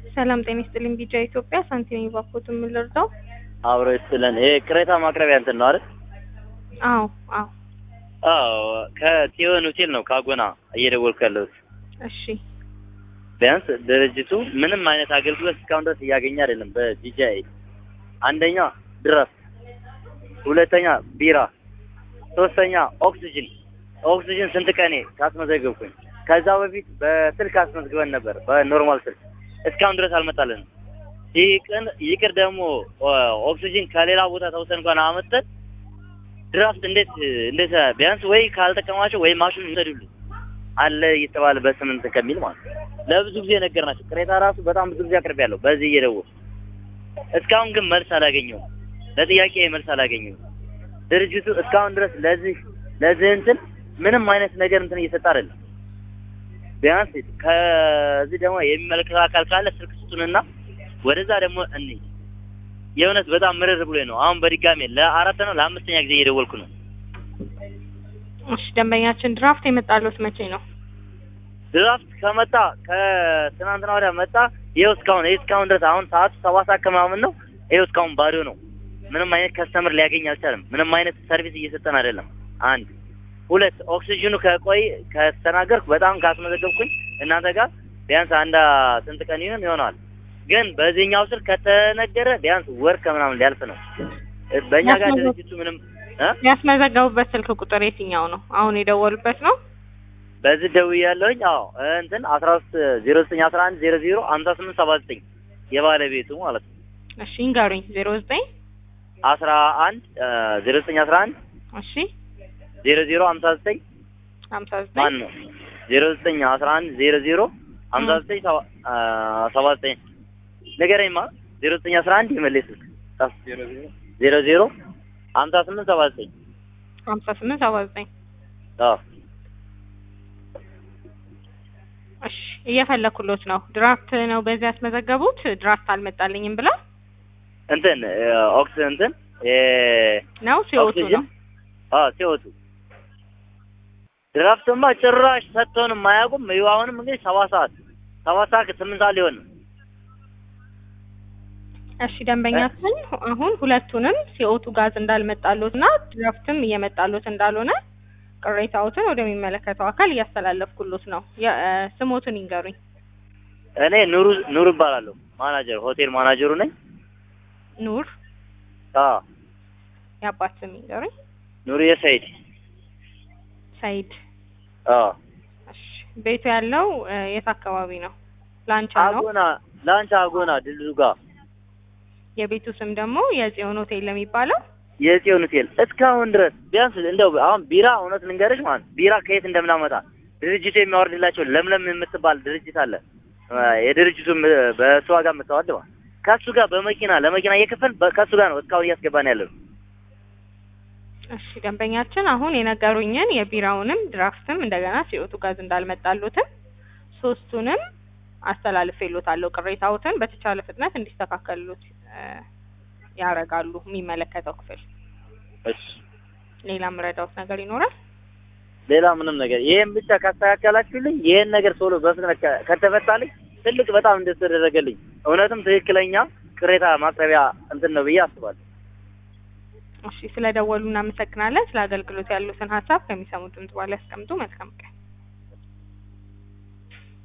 ሰላም ጤና ይስጥልኝ። ቢጃ ኢትዮጵያ ሳንቲም ባኮት የምንረዳው አብሮ ይስጥልን። ይሄ ቅሬታ ማቅረቢያ እንትን ነው አይደል? አዎ አዎ አዎ ከቲዮን ሆቴል ነው ካጎና እየደወልኩ ያለሁት። እሺ ቢያንስ ድርጅቱ ምንም አይነት አገልግሎት እስካሁን ድረስ እያገኘ አይደለም። በጂጃይ አንደኛ ድረስ፣ ሁለተኛ ቢራ፣ ሶስተኛ ኦክሲጅን። ኦክሲጅን ስንት ቀኔ ካስመዘገብኩኝ ከዛ በፊት በስልክ አስመዝግበን ነበር በኖርማል ስልክ እስካሁን ድረስ አልመጣልንም። ይቅር ይቅር ደግሞ ኦክሲጅን ከሌላ ቦታ ተውሰን እንኳን አመጠን ድራፍት እንዴት እንዴት ቢያንስ ወይ ካልጠቀማቸው ወይ ማሽኑ ይሰዱልን አለ እየተባለ በስምንት ከሚል ማለት ነው። ለብዙ ጊዜ ነገርናቸው። ቅሬታ ራሱ በጣም ብዙ ጊዜ አቅርቤያለሁ በዚህ እየደወሉ እስካሁን ግን መልስ አላገኘሁም። ለጥያቄ መልስ አላገኘሁም። ድርጅቱ እስካሁን ድረስ ለዚህ ለዚህ እንትን ምንም አይነት ነገር እንትን እየሰጠ አይደለም። ቢያንስ ከዚህ ደግሞ የሚመለከተው አካል ካለ ስልክ ስጡንና ወደዛ ደግሞ እንሂድ። የእውነት በጣም ምርር ብሎ ነው። አሁን በድጋሜ ለአራት ነው ለአምስተኛ ጊዜ እየደወልኩ ነው። እሺ ደንበኛችን ድራፍት የመጣለት መቼ ነው? ድራፍት ከመጣ ከትናንትና ወዲያ መጣ። ይኸው እስካሁን ይኸው እስካሁን ድረስ አሁን ሰዓቱ ሰባት ሰዓት ከምናምን ነው። ይኸው እስካሁን ባዶ ነው። ምንም አይነት ከስተምር ሊያገኝ አልቻለም። ምንም አይነት ሰርቪስ እየሰጠን አይደለም። አንድ ሁለት ኦክሲጅኑ ከቆይ ከተናገርኩ በጣም ካስመዘገብኩኝ እናንተ ጋር ቢያንስ አንድ ስንት ቀን ይሆን ይሆናል። ግን በዚህኛው ስልክ ከተነገረ ቢያንስ ወር ከምናምን ሊያልፍ ነው። በእኛ ጋር ድርጅቱ ምንም እ ያስመዘገቡበት ስልክ ቁጥር የትኛው ነው? አሁን የደወሉበት ነው? በዚህ ደውያለሁኝ። አዎ እንትን አስራ ሶስት ዜሮ ዘጠኝ አስራ አንድ ዜሮ ዜሮ ሀምሳ ስምንት ሰባ ዘጠኝ የባለቤቱ ማለት ነው። እሺ እንገሩኝ። ዜሮ ዘጠኝ አስራ አንድ ዜሮ ዘጠኝ አስራ አንድ እሺ ዜሮ ዜሮ ሀምሳ ዘጠኝ ሀምሳ ዘጠኝ ማን ነው? ዜሮ ዘጠኝ አስራ አንድ ዜሮ ዜሮ ሀምሳ ዘጠኝ ሰባ ዘጠኝ ንገረኝማ። ዜሮ ዘጠኝ አስራ አንድ የመለስ ስልክ ዜሮ ዜሮ ሀምሳ ስምንት ሰባ ዘጠኝ ሀምሳ ስምንት ሰባ ዘጠኝ አዎ እሺ እየፈለኩሎት ነው። ድራፍት ነው በዚህ ያስመዘገቡት። ድራፍት አልመጣልኝም ብለው እንትን ኦክስ እንትን ነው ሲወጡ ነው። አዎ ሲወጡ ድራፍትማ ጭራሽ ሰጥተውንም አያውቁም። ይኸው አሁንም እንግዲህ ሰባት ሰዓት ሰባት ሰዓት ከስምንት ሰዓት ሊሆን ነው። እሺ ደንበኛችን አሁን ሁለቱንም ሲኦቱ ጋዝ እንዳልመጣሎት እና ድራፍትም እየመጣሎት እንዳልሆነ ቅሬታዎትን ወደሚመለከተው አካል እያስተላለፍኩሎት ነው። ስሞትን ይንገሩኝ። እኔ ኑሩ ኑሩ እባላለሁ። ማናጀር ሆቴል ማናጀሩ ነኝ። ኑር አዎ የአባት ስም ይንገሩኝ። ኑር የሰይድ ሰይድ። አዎ እሺ ቤቱ ያለው የት አካባቢ ነው? ላንቻ ነው። አጎና ላንቻ አጎና ድልድሉ ጋር የቤቱ ስም ደግሞ የጽዮን ሆቴል ለሚባለው የጽዮን ሆቴል እስካሁን ድረስ ቢያንስ እንደው አሁን ቢራ እውነት ልንገርሽ ማለት ቢራ ከየት እንደምናመጣ ድርጅቱ የሚያወርድላቸው ለምለም የምትባል ድርጅት አለ። የድርጅቱ በእሱ ዋጋ የምታወርድ ማለት ከእሱ ጋር በመኪና ለመኪና እየከፈል ከእሱ ጋር ነው እስካሁን እያስገባን ያለው። እሺ ደንበኛችን አሁን የነገሩኝን የቢራውንም ድራፍትም እንደገና ሲኦቱ ጋዝ እንዳልመጣሉትም ሶስቱንም አስተላልፌሎታለሁ። ቅሬታዎትን በተቻለ ፍጥነት እንዲስተካከሉት ያደርጋሉ የሚመለከተው ክፍል። እሺ ሌላ ምረዳውት ነገር ይኖራል? ሌላ ምንም ነገር ይሄን ብቻ ካስተካከላችሁልኝ ይሄን ነገር ቶሎ በፍጥነት ከተፈታልኝ ትልቅ በጣም እንደተደረገልኝ እውነትም ትክክለኛ ቅሬታ ማቅረቢያ እንትን ነው ብዬ አስባለሁ። እሺ ስለደወሉ እናመሰግናለን። ስለ አገልግሎት ያሉትን ሀሳብ ከሚሰሙት ድምጽ በኋላ ያስቀምጡ። መልካም ቀን።